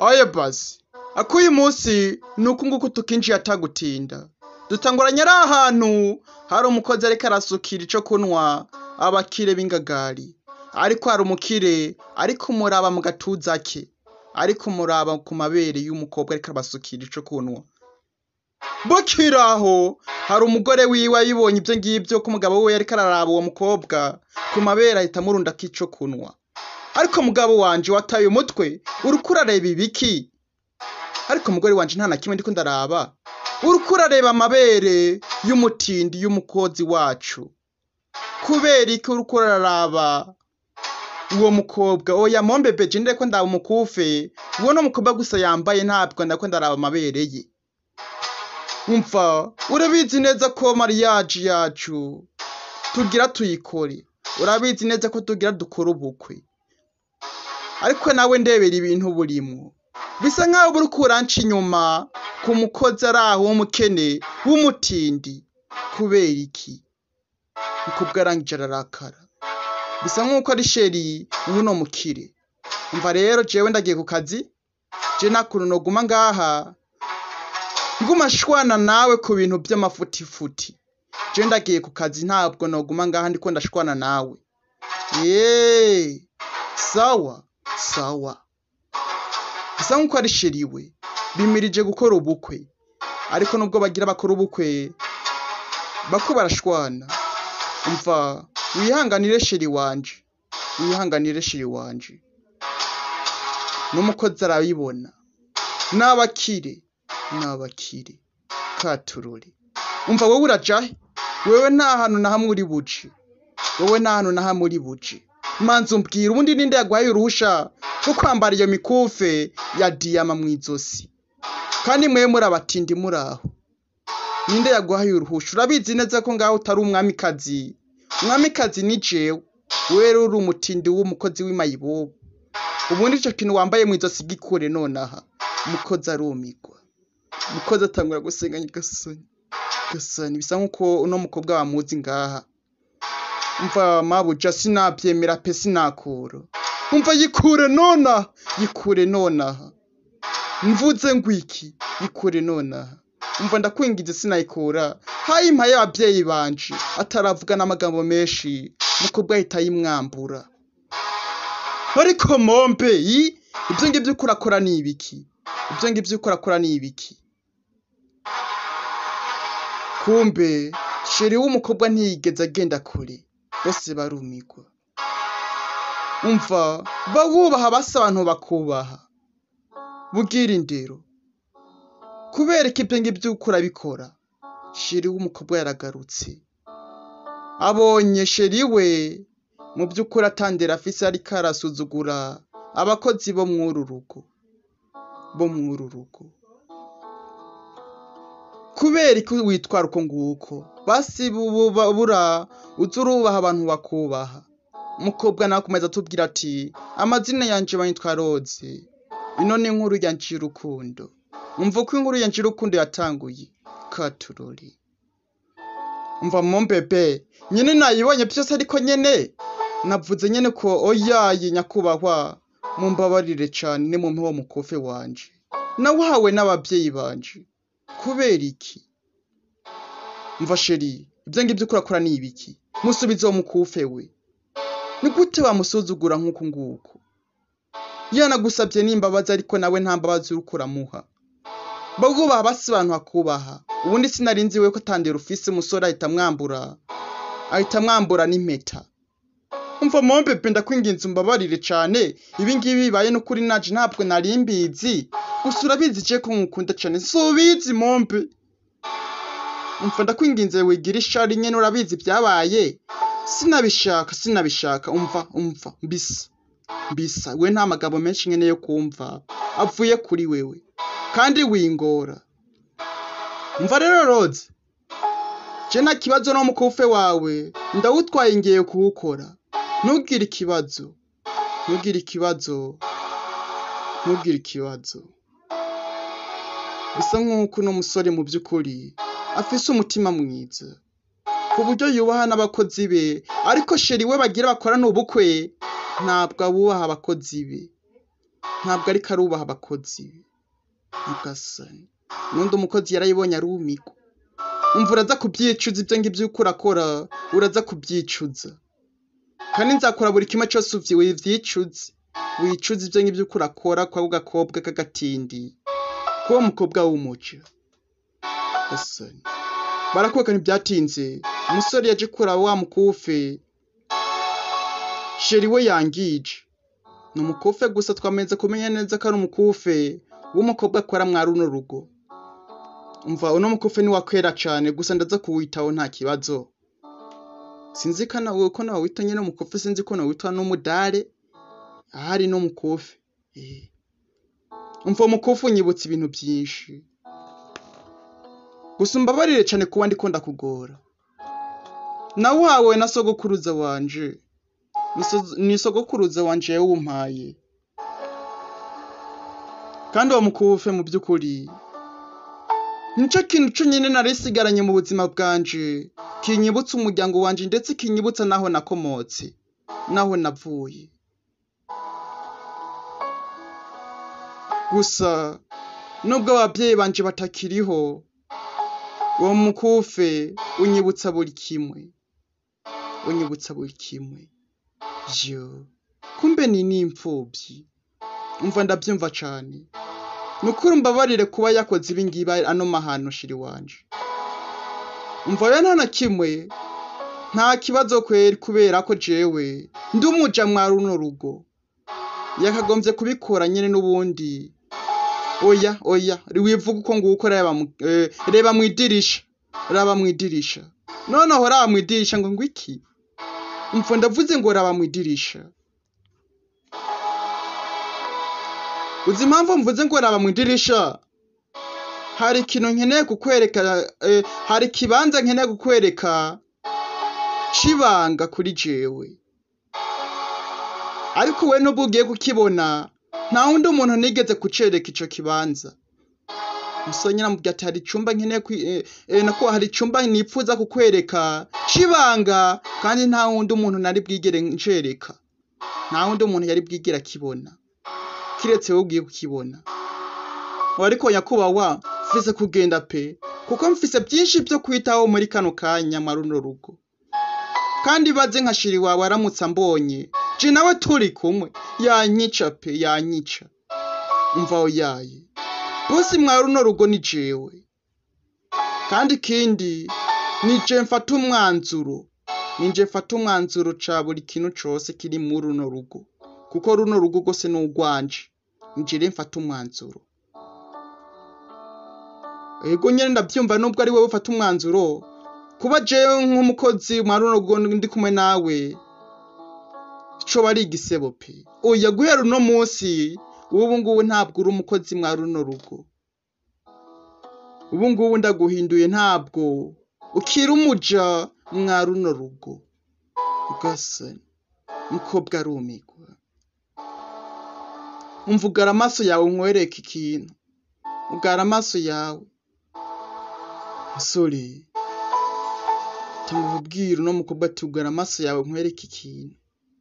oye basi akuyu munsi ni uku nguku tukinjiye atagutinda dutanguranye ari ahantu hari umukozi ariko arasukira ico kunwa abakire b'ingagari ariko hari umukire ariko umuraba mu gatuza ke ariko umuraba ku mabere y'umukobwa ariko abasukira ico kunwa bukiraho hari umugore wiwe ayibonye ibyo ngibyo ko umugabo we yariko araraba uwo mukobwa ku mabere ahita amurunda k'ico kunwa ariko mugabo wanje wataye umutwe uriko urareba ibiki ariko umugore wanje nta na kimwe ndiko ndaraba uriko urareba amabere y'umutindi y'umukozi wacu kubera iki uriko uraraba uwo mukobwa oya mombe beje ndeko ndaba umukufe uwo no mukobwa gusa yambaye ntabwo ndako ndaraba amabere ye umva urabizi neza ko mariyaje yacu tugira tuyikore urabizi neza ko tugira dukora ubukwe ariko nawe ndebera ibintu burimwo bisa nkaho buri kuranca inyuma ku mukozi ari aho w'umukene w'umutindi kubera iki ukubwo arangije ararakara bisa nk'uko ari sheri w'uno mukire umva rero jewe ndagiye ku kazi je nakuntu noguma ngaha nguma shwana nawe ku bintu by'amafutifuti je ndagiye ku kazi ntabwo noguma ngaha ndiko ndashwana nawe yeee sawa sawa bisa nk'uko ari sheri we bimirije gukora ubukwe ariko nubwo bagira bakora ubukwe bako barashwana umva wihanganire sheri wanje wihanganire sheri wanje n'umukozi arabibona n'abakire n'abakire katurore umva wowe urajahe wewe nta hantu na hamwe uri buce wowe nta hantu na hamwe uri buce manza umbwira ubundi ninde yaguhaye uruhusha rwo kwambara iyo mikufe ya diyama mu izosi kandi mwe muri abatindi muri aho ninde yaguhaye uruhusha urabizi neza ko ngaho utari umwamikazi umwamikazi ni jewe wewe rero uri umutindi w'umukozi w'imayibobo ubundi ico kintu wambaye mu izosi gikure nonaha umukozi arumigwa umukozi atangura gusenga nyagasani gasani bisa nk'uko uno mukobwa bamuzi ngaha umva mabuja sinabyemera pe sinakura umva yikure nonaha yikure nonaha mvuze ngwiki yikure nonaha umva ndakwingize sinayikura hayimpaye ababyeyi banje ataravuga n'amagambo menshi mukobwa ahita yimwambura ariko mombe yi ibyo ngibyo uko urakora ni ibiki ibyo ngibyo uko urakora ni ibiki kumbe sheri w'umukobwa ntiyigeze agenda kure bose barumigwa umva bawubaha basa abantu bakubaha bugira indero kubera ko ibyo ngibyo uko urabikora sheri w'umukobwa yaragarutse abonye sheri we mu by'ukuri atandera afise ariko arasuzugura abakozi bo mw'uru rugo bo mw'uru rugo kubera ko witwara uko nguko basi bubura uza urubaha abantu bakubaha umukobwa nawe akomeza atubwira ati amazina yanje bayitwa roze ino ni inkuru ya njirukundo umva uko inkuru ya njirukundo yatanguye katurori umva mumbebe nyine nayibonye byose ariko nyene navuze nyene ko oyaye nyakubahwa mumbabarire cane ni mumpe wo mukofe wanje nawahawe n'abavyeyi banje kubera iki mva sheri ibyo ngibyo ukurakora ni ibiki musubize uwo mukufe we ni gute wamusuzugura nk'uku nguku yanagusabye n'imbabazi ariko nawe nta mbabazi uriko uramuha bagubaha basi abantu bakubaha ubundi sinarinzi we ko atandera ufise umusore ahita amwambura ahita amwambura n'impeta umva mombe pe ndakwinginze umbabarire cane ibi ngibi bibaye n'ukuri naje ntabwo nari mbizi gusa urabizi je ko nkukunda cane subizi mombe umva ndakwinginze wigira ishari nyene urabizi byabaye sinabishaka sinabishaka umva umva mbisa mbisa we nta magambo menshi nyene yo kumva avuye kuri wewe kandi wingora umva rero roze je nta kibazo no mukufe wawe ndawutwaye ngiye kuwukora ntugire ikibazo ntugire ikibazo ntugire ikibazo bisa nk'uko uno musore mu by'ukuri afise umutima mwiza ku buryo yubaha n'abakozi be ariko sheri we bagira bakorana ubukwe ntabwo abubaha abakozi be ntabwo ariko arubaha abakozi be nyagasani n'undi umukozi yarayibonye arumigwa umva uraza kubyicuza ibyo ngibyo uko urakora uraza kubyicuza kandi nzakora buri kimwe cyose uvyi wivyicuze wicuza ibyo ngibyo uko urakora kwako gakobwa k'agatindi k'uwo mukobwa w'umuco gasani barakubaka ntibyatinze umusore yaje kuraba wa mukufe sheri we yangije ni umukufe gusa twamenze kumenya neza ko ari umukufe w'umukobwa akora mwa runo rugo umva uno mukufe ni wakwera cane gusa ndaza kuwitaho nta kibazo sinzi ko nawe ko nawe wita nyene umukufe sinzi ko nawe witwa n'umudare ahari no mukufe eh. umva umukufe unyibutsa ibintu byinshi gusa umbabarire cane kuba ndiko ndakugora nawawe na sogokuruza wanje Ni so- ni sogokuruza wanje yawumpaye kandi uwo mukufe mu by'ukuri nico kintu conyine narisigaranye mu buzima bwanje kinyibutsa umuryango wanje ndetse kinyibutsa naho nakomotse naho navuye gusa nubwo ababyeyi banje batakiriho uwo mukufe unyibutsa buri kimwe unyibutsa buri kimwe yo kumbe ni n'imfubyi umva ndabyumva cane ni ukuri mbabarire kuba yakoze ibi ngibi ano mahano shiri wanje umva rero nta na kimwe nta kibazo kweri kubera ko jewe ndi umuja mwa runo rugo yakagombye kubikora nyene n'ubundi oya oya wivuga uko nguko reba mu- eh, reba mu idirisha raba mu idirisha noneho raba mu idirisha ngo ngwiki umva ndavuze ngo raba mu idirisha uzi impamvu mvuze ngo raba mu idirisha hari ikintu nkeneye kukwereka eh, hari ikibanza nkeneye kukwereka c'ibanga kuri jewe ariko we nubwo ugiye kukibona nta wundi umuntu nigeze kucereka ico kibanza musonye namubwira ati hari icumba nkeneye kwi- eh, eh, nako hari icumba nipfuza kukwereka c'ibanga kandi nta wundi umuntu nari bwigere ncereka nta wundi umuntu yari bwigere akibona kiretse wowe ugiye kukibona ubu ariko nyakubahwa mfise kugenda pe kuko mfise byinshi byo kwitaho muri kano kanya mwa runo rugo kandi baze nka shiri wawe aramutse ambonye je nawe turi kumwe yanyica pe yanyica umva oyaye bose mwa runo rugo ni jewe kandi ikindi ni je mfata umwanzuro ni je mfata umwanzuro ca buri kintu cose kiri muri runo rugo kuko runo rugo rwose ni urwanje njire mfata umwanzuro ego nyene ndavyumva nubwo ari wewe ufata umwanzuro kuba jewe nk'umukozi mwa runo rugo ndi kumwe nawe coba ari igisebo pe oya guhera uno munsi ubu ngubu ntabwo uri umukozi mwa runo rugo ubu ngubu ndaguhinduye ntabwo ukiri umuja mwa runo rugo ugasani mukobwa arumigwa umva ugara amaso yawe nkwereke ikintu ugara amaso yawe musore tumubwira uno mukobwa ati ugara amaso yawe nkwereke ikintu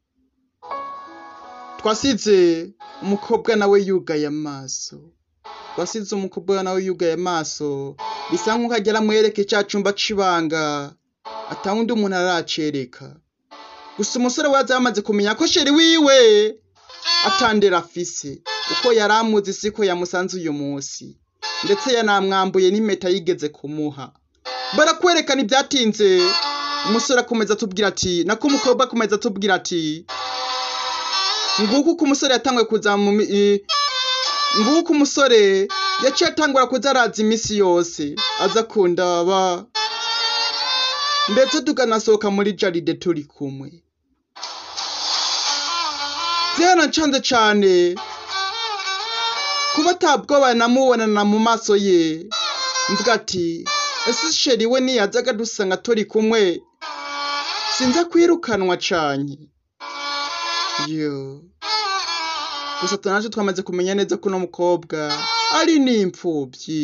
twasize umukobwa nawe yugaye amaso twasize umukobwa nawe yugaye amaso bisa nk'uko agera amwereke cya cumba c'ibanga atawundi umuntu aracereka gusa umusore waza yamaze kumenya ko sheri wiwe atandera afise uko yari amuzi siko yamusanze uyu munsi ndetse yanamwambuye n'impeta yigeze kumuha barakwerekana ibyatinze umusore akomeza atubwira ati nako umukobwa akomeza atubwira ati nguko uko umusore yatanguye kuza mu mi- i- nguko umusore yaciye atangura kuza araza iminsi yose aza kundaba ndetse tukanasohoka muri jaride turi kumwe byarancanze cane kuba atabwoba namubonana mu maso ye mvuga ati ese sheri we niyazaga dusanga turi kumwe sinza kwirukanwa cane yo gusa tunaje twamaze kumenya neza ko uno mukobwa ari n'imfubyi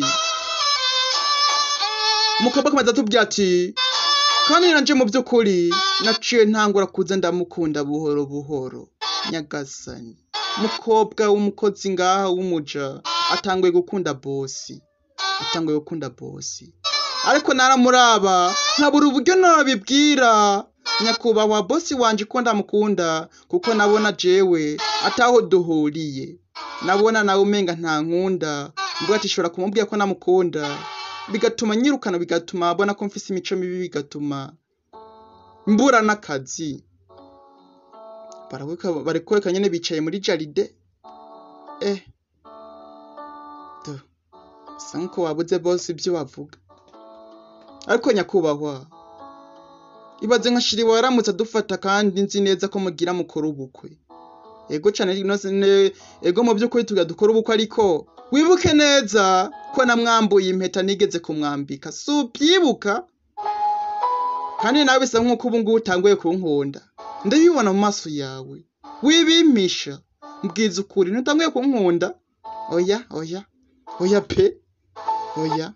umukobwa akomeza atubwira ati kandi nanje mu by'ukuri naciye ntangura kuza ndamukunda buhoro buhoro nyagasani mukobwa w'umukozi ngaha w'umuja atanguye gukunda bosi atanguye gukunda bosi ariko naramuraba nkabura uburyo nabibwira nyakubahwa bosi wanje ko ndamukunda kuko nabona jewe ataho duhuriye nabona nawe umenga nta nkunda mvuga ati shobora kumubwira ko namukunda bigatuma nyirukana bigatuma abona ko mfise imico mibi bigatuma mbura n'akazi Barakwereka- barakwereka nyene bicaye muri jaride eh do bisa nkuko wabuze bose ibyo bavuga ariko nyakubahwa ibaze nka shiri waramutse adufata kandi nzi neza ko mugira mukora ubukwe ego cane no ne- ego mu by'ukuri tuga dukora ubukwe ariko wibuke neza ko namwambuye impeta nigeze kumwambika si ubyibuka kandi nawe bisa nk'uko ubu ngubu utanguye kunkunda ndabibona mu maso yawe wibimpisha mbwiza ukuri ntutanguye kunkunda oya oya oya pe oya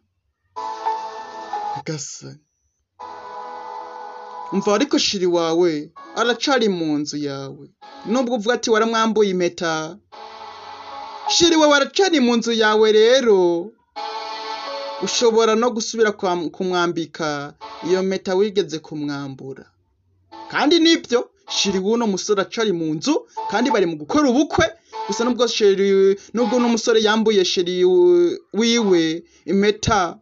gasa umva ariko shiri wawe aracari mu nzu yawe nubwo uvuga ati waramwambuye impeta shiri wawe aracari mu nzu yawe rero ushobora no gusubira kwa- kumwambika iyo mpeta wigeze kumwambura kandi nibyo shiri w'uno musore acari mu nzu kandi bari mu gukora ubukwe gusa nubwo sheri nubwo uno musore yambuye sheri wi- wiwe impeta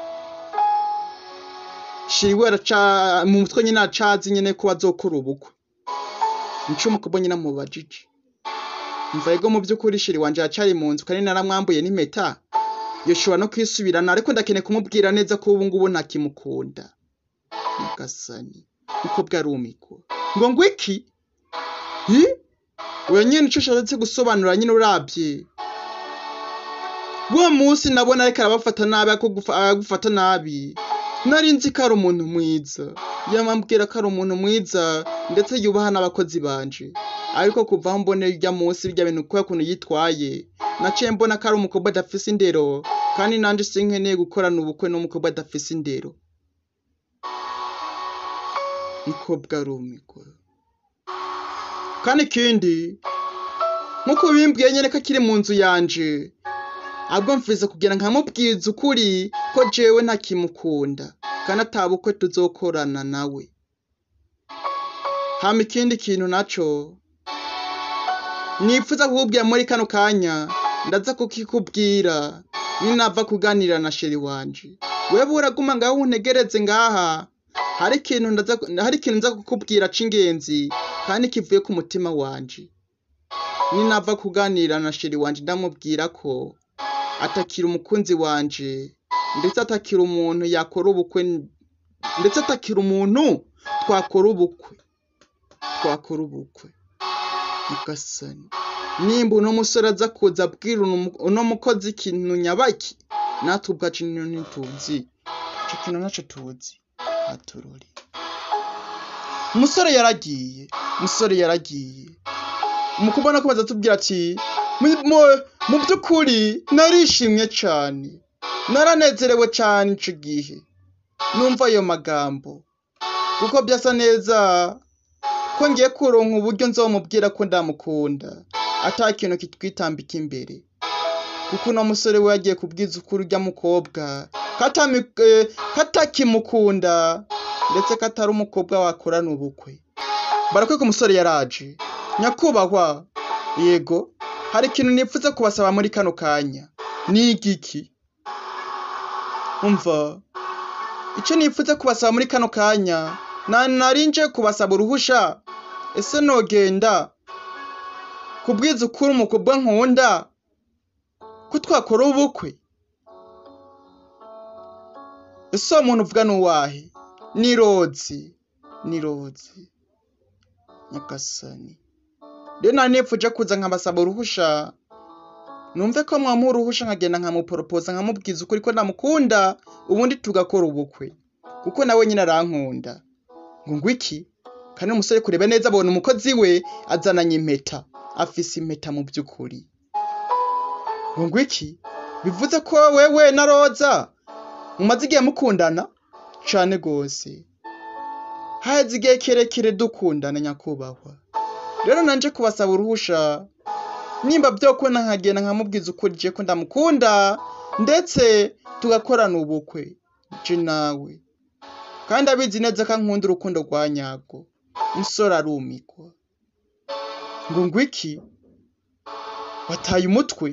shiri we araca mu mutwe nyine acazi nyine ko bazokora ubukwe nico umukobwa nyine amubajije mva ego mu by'ukuri shiri wanje aracari mu nzu kandi naramwambuye n'impeta yoshobora no kwisubirana ariko ndakeneye kumubwira neza ko ubu ngubu ntakimukunda mugasani umukobwa arumikwa ngo ngo iki hi oya nyine ico ushatse gusobanura nyine urabye uwo munsi nabona ariko arabafata nabi ariko gufa- aragufata nabi nari nzi ko ari umuntu mwiza yamambwira ko ari umuntu mwiza ndetse yubaha n'abakozi banje ariko kuva aho mbonera irya munsi birya bintu kubera ukuntu yitwaye naciye mbona ko ari umukobwa adafise indero kandi nanje sinkeneye gukorana ubukwe n'umukobwa adafise indero umukobwa arumigwa kandi ikindi nk'uko bimbwiye nyene ko akiri mu nzu yanje ahubwo mfize kugira nkamubwiza ukuri ko jewe ntakimukunda kandi atabukwe tuzokorana nawe hama ikindi kintu naco nipfuza kukubwira muri kano kanya ndaza kukikubwira ninava kuganira na sheri wanje wewe uraguma ngaho untegereze ngaha hari ikintu ndaza hari ikintu nza kukubwira c'ingenzi kandi kivuye ku mutima wanje ninava kuganira na sheri wanje ndamubwira ko atakira umukunzi wanje ndetse atakira umuntu yakora ubukwe ndetse atakira umuntu twakora ubukwe twakora ubukwe mugasani nimba uno musore aza kuza abwira uno- uno mukozi ikintu nyabaki natwe ubwacu nino ntituzi ico kintu naco tuzi aturori umusore yaragiye umusore yaragiye mu kubona ko baza tubwira ati "Mu- mu- mu by'ukuri narishimye cane naranezerewe cane ico gihe numva ayo magambo kuko byasa neza ko ngiye kuronka uburyo nzomubwira ko ndamukunda ata kintu kitwitambika imbere kuko uno musore we yagiye kubwiza ukuri urya mukobwa ko atami- eh, ko atakimukunda ndetse ko atari umukobwa wakorana ubukwe barakwereka umusore yaraje nyakubahwa yego hari ikintu nipfuza kubasaba muri kano kanya ni igiki umva icyo nipfuza kubasaba muri kano kanya na narinje kubasaba uruhusha ese nogenda kubwiza ukuri umukobwa nkunda ko twakora ubukwe ese uwo muntu uvuga ni uwahe ni rozi ni rozi nyagasani rero nari nipfuje kuza nkabasaba uruhusha numve ko mwamuha uruhusha nkagenda nkamuporopoza nkamubwiza ukuri ko ndamukunda ubundi tugakora ubukwe kuko nawe nyine arankunda ngo ngo iki kandi umusore kureba neza abona umukozi we azananye impeta afise impeta mu by'ukuri ngo ngo iki bivuze ko wewe na roza mumaze igihe mukundana cane gose haheze igihe kirekire dukundana nyakubahwa rero nanje kubasaba uruhusha nimba vyokunda nkagenda nkamubwiza ukuri je ko ndamukunda ndetse tugakorana ubukwe je nawe kandi abizi neza ko ankunda urukundo rwa nyarwo umusore arumigwa ngo ngwiki wataye umutwe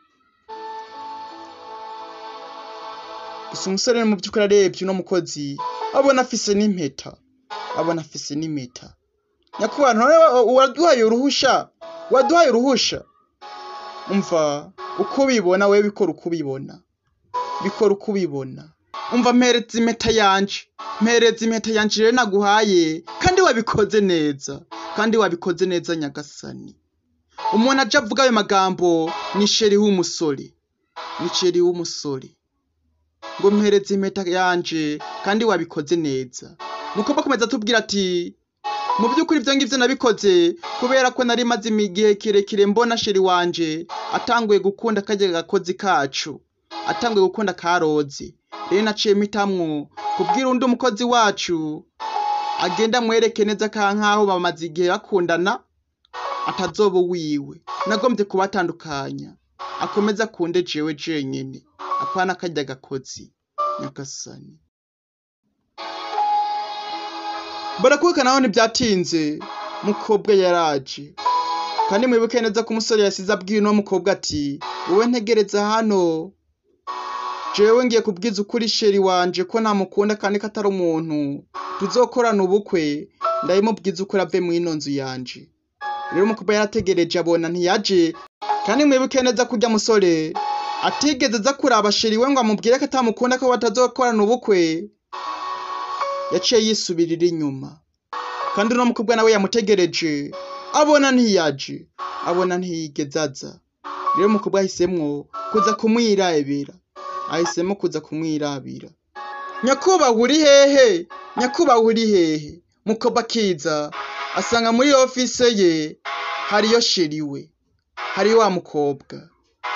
gusa umusore mu by'ukuri arebye uno mukozi abona afise n'impeta abona afise n'impeta nyakubahwa none waduhaye uruhusha waduhaye uruhusha umva uko ubibona wewe bikora uko ubibona bikora uko ubibona umva mpereza impeta yanje mpereza impeta yanje rero naguhaye kandi wabikoze neza kandi wabikoze neza nyagasani umuntu aja avuga ayo magambo ni sheri w'umusore ni sheri w'umusore ngo mpereze impeta yanje kandi wabikoze neza nuko bakomeza atubwira ati mu by'ukuri ibyo ngibyo nabikoze kubera ko nari maze igihe kirekire mbona sheri wanje atanguye gukunda kajya gakozi kacu atanguye gukunda karozi rero naciye mitamwo kubwira undi umukozi wacu agenda amwereke neza ka nkaho bamaze igihe bakundana atazoba wiwe nagombye kubatandukanya akomeze akunde jewe jenyine apana kajya gakozi nyagasani barakuka naho ntibyatinze mukobwa yaraje kandi mwibuke neza ko umusore yasize abwiye uno mukobwa ati wowe ntegereza hano jewe ngiye kubwiza ukuri sheri wanje ko ntamukunda kandi ko atari umuntu tuzokorana ubukwe ndabimubwiza ukuri ave mu ino nzu yanje rero umukobwa yarategereje abona ntiyaje kandi mwibuke neza ko urya musore atigeze aza kuraba sheri we ngo amubwire ko atamukunda ko batazokorana ubukwe yaciye yisubirira inyuma kandi uno mukobwa nawe yamutegereje abona ntiyaje abona ntiyigeze aza rero umukobwa ahisemwo kuza kumwirabira ahisemo kuza kumwirabira nyakubahwa uri hehe nyakubahwa uri hehe mukobwa akiza asanga muri ofise ye hariyo sheri we hari wa mukobwa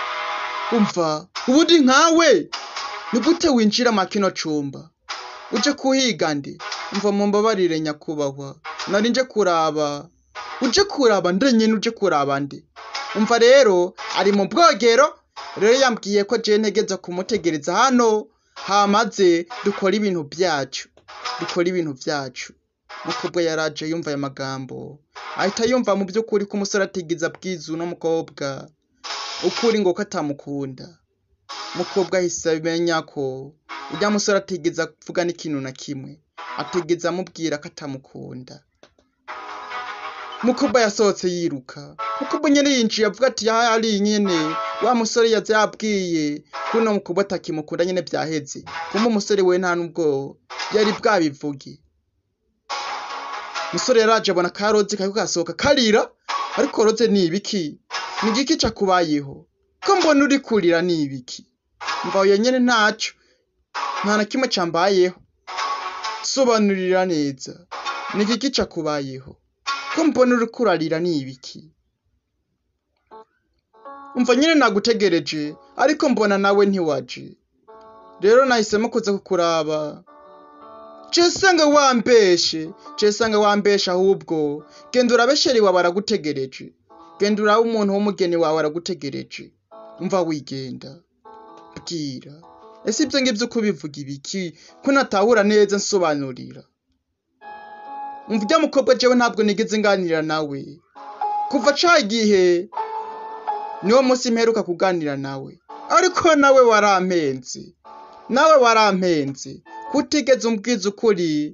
umva ubundi nkawe ni gute winjira mu kino cumba uje kuhiga ndi umva mumbabarire nyakubahwa nari nje kuraba uje kuraba nde nyine uje kuraba ndi umva rero ari mu bwogero rero yambwiye ko je ntegeza kumutegereza hano hamaze dukora ibintu byacu dukora ibintu byacu mukobwa yaraje yumva aya magambo ahita yumva mu by'ukuri ko umusore atigeze abwiza uno mukobwa ukuri ngo ko atamukunda mukobwa ahise amenya ko ujya musore atigeze avuga n'ikintu na kimwe atigeze amubwira ko atamukunda mukobwa yasohotse yiruka mukobwa nyene yinjiye avuga ati yari nyene wa musore yaza yabwiye ko uno mukobwa atakimukunda nyene vyaheze kumbe umusore we nta nubwo yari bwabivuge musore yaraje abona karozi kariko gasohoka karira ariko roze ni ibiki ni igiki cakubayeho ko mbona uri kurira ni ibiki mva oya nyene ntaco nta na kimwe cambayeho sobanurira neza ni igiki cakubayeho ko mbona uri kurarira ni ibiki umva nyine nagutegereje ariko mbona nawe ntiwaje rero nahisemo kuza kukuraba jesanga wambeshe jesanga wambeshe ahubwo genda urabe sheri wawe aragutegereje genda urabe umuntu w'umugeni wawe aragutegereje umva wigenda bwira ese ibyo ngibyo uko bivuga ibiki ko natahura neza nsobanurira umva ujya mukobwa jewe ntabwo nigeze nganira nawe kuva ca gihe niwo munsi mperuka kuganira nawe ariko nawe warampenze nawe warampenze kutigeze umbwiza ukuri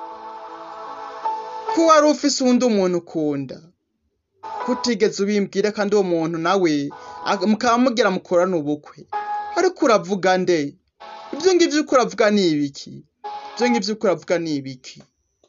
ko wari ufise uwundi umuntu ukunda kutigeze ubimbwira kandi uwo muntu nawe mukaba mugira mukorana ubukwe ariko uravuga nde ibyo ngibyo uko uravuga ni ibiki ibyo ngibyo uko uravuga ni ibiki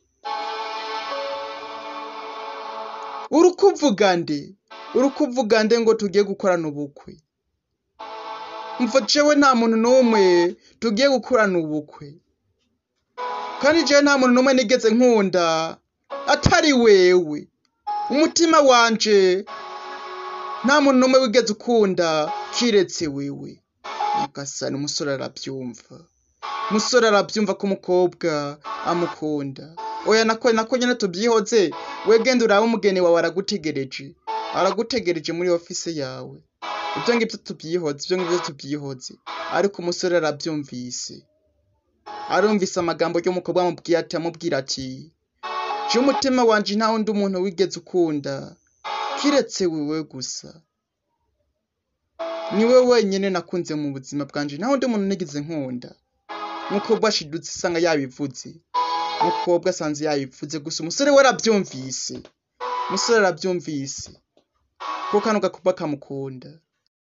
uri kuvuga nde uri kuvuga nde ngo tugiye gukorana ubukwe mva jewe nta muntu n'umwe tugiye gukorana ubukwe kandi jewe nta muntu n'umwe nigeze nkunda atari wewe umutima wanje nta muntu n'umwe wigeze ukunda kiretse wewe nyagasani umusore arabyumva umusore arabyumva ko umukobwa amukunda oya nako nako nyine tubyihoze we genda urabe umugeni wawe aragutegereje aragutegereje muri ofise yawe ibyo ngibyo tubyihoze ibyo ngibyo tubyihoze ariko umusore arabyumvise arumvise amagambo y'umukobwa amubwiye ati amubwira ati je umutima wanje nta wundi umuntu wigeze ukunda kiretse wewe gusa niwe wenyine nakunze mu buzima bwanje nta wundi muntu nigeze nkunda umukobwa ashidutse isanga yabivuze umukobwa asanze yabivuze gusa umusore we arabyumvise umusore arabyumvise kuko kano gakuba kamukunda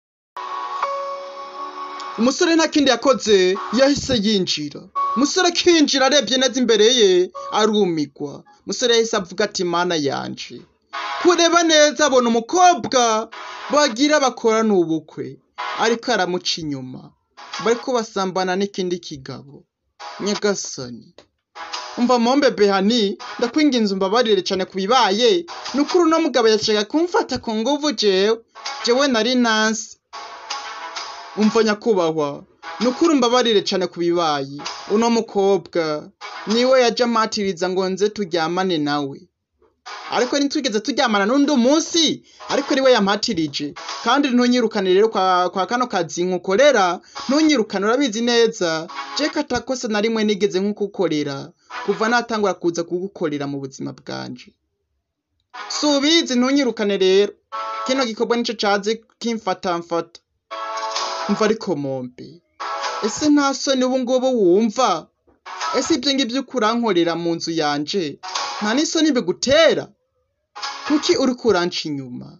umusore nta kindi yakoze yahise yinjira umusore akinjira arebye neza imbere ye arumigwa umusore yahise avuga ati mana yanje kureba neza abona umukobwa bagira bakorana ubukwe ariko aramuca inyuma bariko basambana n'ikindi kigabo nyagasani umva mombe behani ndakwinginze umbabarire cyane ku bibaye ni ukuri uno mugabo yashaka kumfata ku nguvu jewe jewe nari nansi umva nyakubahwa ni ukuri umbabarire cyane ku bibaye uno mukobwa niwe yaje ampatiriza ngo nze turyamane nawe ariko ntitwigeze turyamana n'undi munsi ariko niwe yampatirije kandi ntunyirukane rero kwa, kwa kano kazi nkukorera ntunyirukane urabizi neza je katakose na rimwe nigeze nkukukorera kuva natangura kuza kugukorera mu buzima bwanje si ubizi ntunyirukane rero kino gikorwa nico cazi kimfatamfata mva ariko mombe ese nta soni ubu ngubu wumva ese ibyo ngibyo ukurankorera mu nzu yanje nta n'isoni bigutera kuki uri kuranca inyuma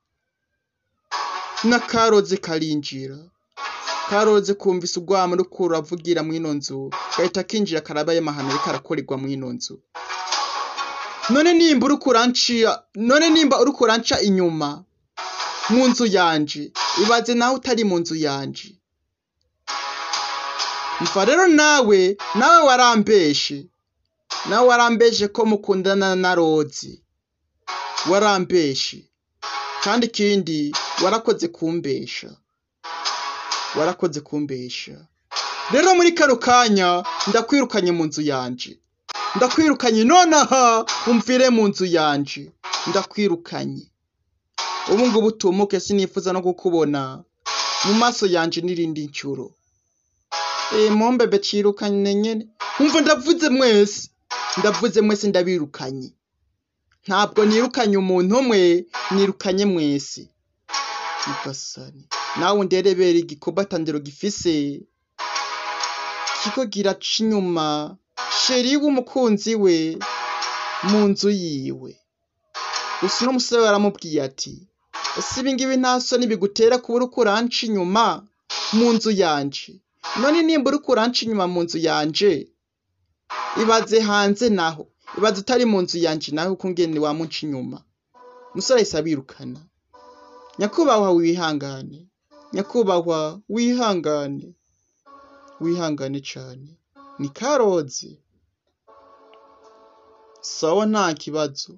n'akaroze karinjira karoze kumvise urwamo uri kuravugira mu ino nzu gahita kinjira karaba y'amahano ariko arakorerwa mu ino nzu none nimba uri kuranca none nimba uri kuranca inyuma mu nzu yanje ibaze nawe utari mu nzu yanje mva rero nawe nawe warambeshe nawe warambeshe ko mukundana na rozi warambeshe kandi ikindi warakoze kumbesha warakoze kumbesha rero muri kano kanya ndakwirukanye mu nzu yanje ndakwirukanye nonaha umvire mu nzu yanje ndakwirukanye ubu ngubu tumuke sinifuza no kukubona mu maso yanje n'irindi ncuro eh mombebe cirukanye nyene umva ndavuze mwese ndavuze mwese ndabirukanye ntabwo nirukanye umuntu umwe nirukanye mwese mugasani nawe underebera igikorwa tandero gifise kiko giraca inyuma sheri w'umukunzi we mu nzu yiwe gusa uno musore aramubwiye ati ese ibi ngibi nta soni bigutera kuba uri kuranca inyuma mu nzu yanje none nimba uri kuranca inyuma mu nzu yanje ibaze hanze naho ibaze utari mu nzu yanje nawe uko ngene wamuca inyuma umusore ahise abirukana nyakubahwa wihangane nyakubahwa wihangane wihangane cane ni karozi sawa nta kibazo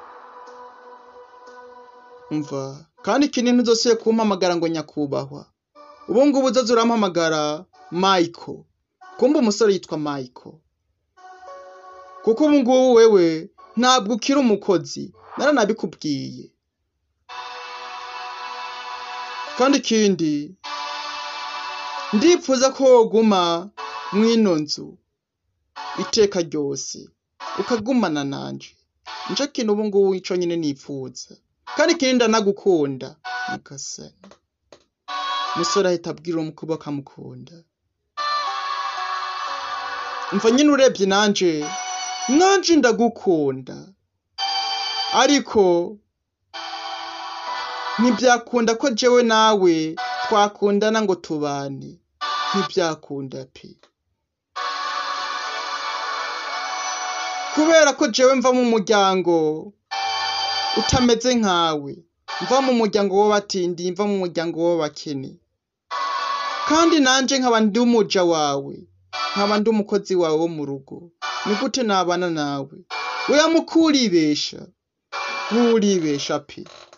umva kandi ikindi ntuzosiye kumpamagara ngo nyakubahwa ubu ngubu uzoza urampamagara Michael kumbe umusore yitwa Michael kuko ubu ngubu wewe ntabwo ukiri umukozi naranabikubwiye kandi ikindi ndipfuza ko woguma mw'ino nzu iteka ryose ukagumana nanje nico kintu ubu ngubu ico nyene nipfuza kandi ikindi ndanagukunda mukasani umusore ahita abwira uwo mukobwa ko amukunda umva nyine urebye nanje nanje ndagukunda ariko ntibyakunda ko jewe nawe twakundana ngo tubane ntibyakunda pe kubera ko jewe mva mu muryango utameze nkawe mva mu muryango w'abatindi mva mu muryango w'abakene kandi nanje nkaba ndi umuja wawe nkaba ndi umukozi wawe wo mu rugo ni gute nabana nawe weya mukuribesha nturibesha pe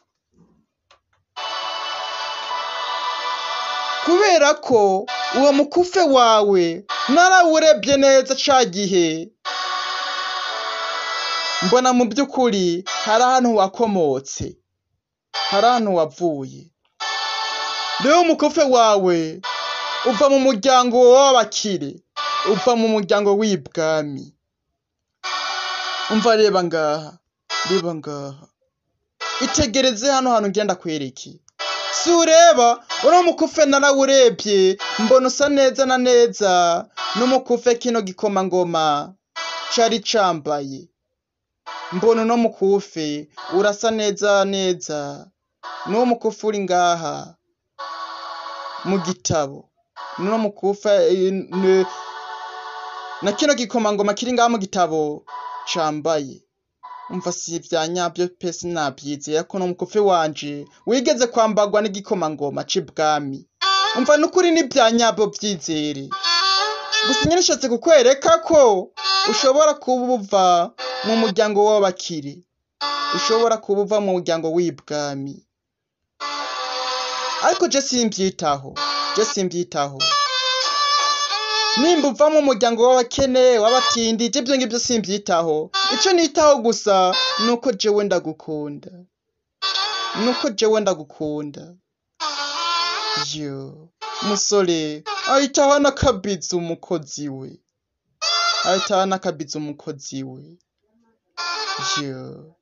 kubera ko uwo mukufe wawe narawurebye neza ca gihe mbona mu by'ukuri hari ahantu wakomotse hari ahantu wavuye rero umukofe wawe uva mu muryango w'abakire uva mu muryango w'ibwami umva reba ngaha reba ngaha itegereze hano hantu ngenda kwereke si ureba uriya mukufe narawurebye mbona usa neza na neza n'umukufe kino gikomangoma cari cambaye mbona uno mukufe urasa neza neza n'uwo mukufe uri ngaha mu gitabo n'uno mukufe eh, n- na kino gikomangoma kiri ngaha mu gitabo cambaye umva si ivya nyavyo pe sinavyizeye ko no mukufe wanje wigeze kwambagwa n'igikomangoma c'ibwami umva nukuri n'ivya nyavyo vyizere gusa nyine nshatse kukwereka ko ushobora kuba uva mu muryango w'abakire ushobora kuba uva mu muryango w'ibwami ariko je simvyitaho je simvyitaho nimba uva mu muryango w'abakene w'abatindi je ivyo ngivyo simvyitaho ico nitaho gusa nuko jewe ndagukunda nuko jewe ndagukunda yo musore ahitaho n'akabizi umukozi we ahitaho n'akabizi umukozi we yo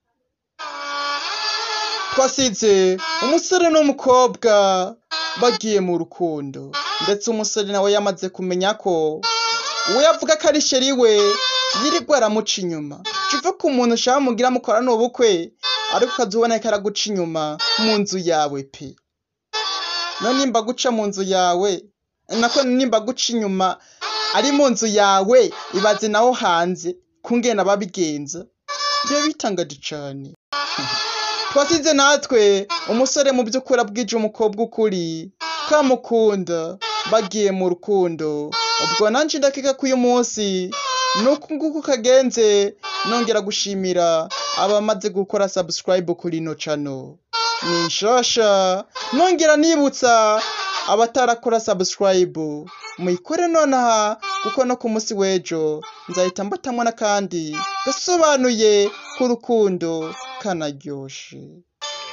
twasize umusore n'umukobwa bagiye mu rukundo ndetse umusore nawe yamaze kumenya ko uwo yavuga ko ari sheri we yirirwa aramuca inyuma kiva ku muntu ushaka mugira mukorana ubukwe ariko ukaza ubona ko araguca inyuma mu nzu yawe pe none nimba guca mu nzu yawe nako nimba guca inyuma ari mu nzu yawe ibaze naho hanze kungena babigenza biba bitangaje cane twasize natwe umusore mu by'ukuri abwije umukobwa ukuri kamukunda bagiye mu rukundo ubwo nanje ndakeka ko uyu munsi nuko nguko kagenze nongera gushimira abamaze gukora subscribe kuri ino channel ni nshasha nongera nibutsa abatarakora subscribe muyikore nonaha kuko no ku munsi w'ejo nzahita mbatamwo n'akandi gasobanuye k'urukundo kanaryoshe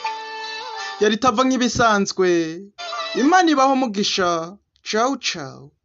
yari itava nk'ibisanzwe imana ibaho umugisha ciao ciao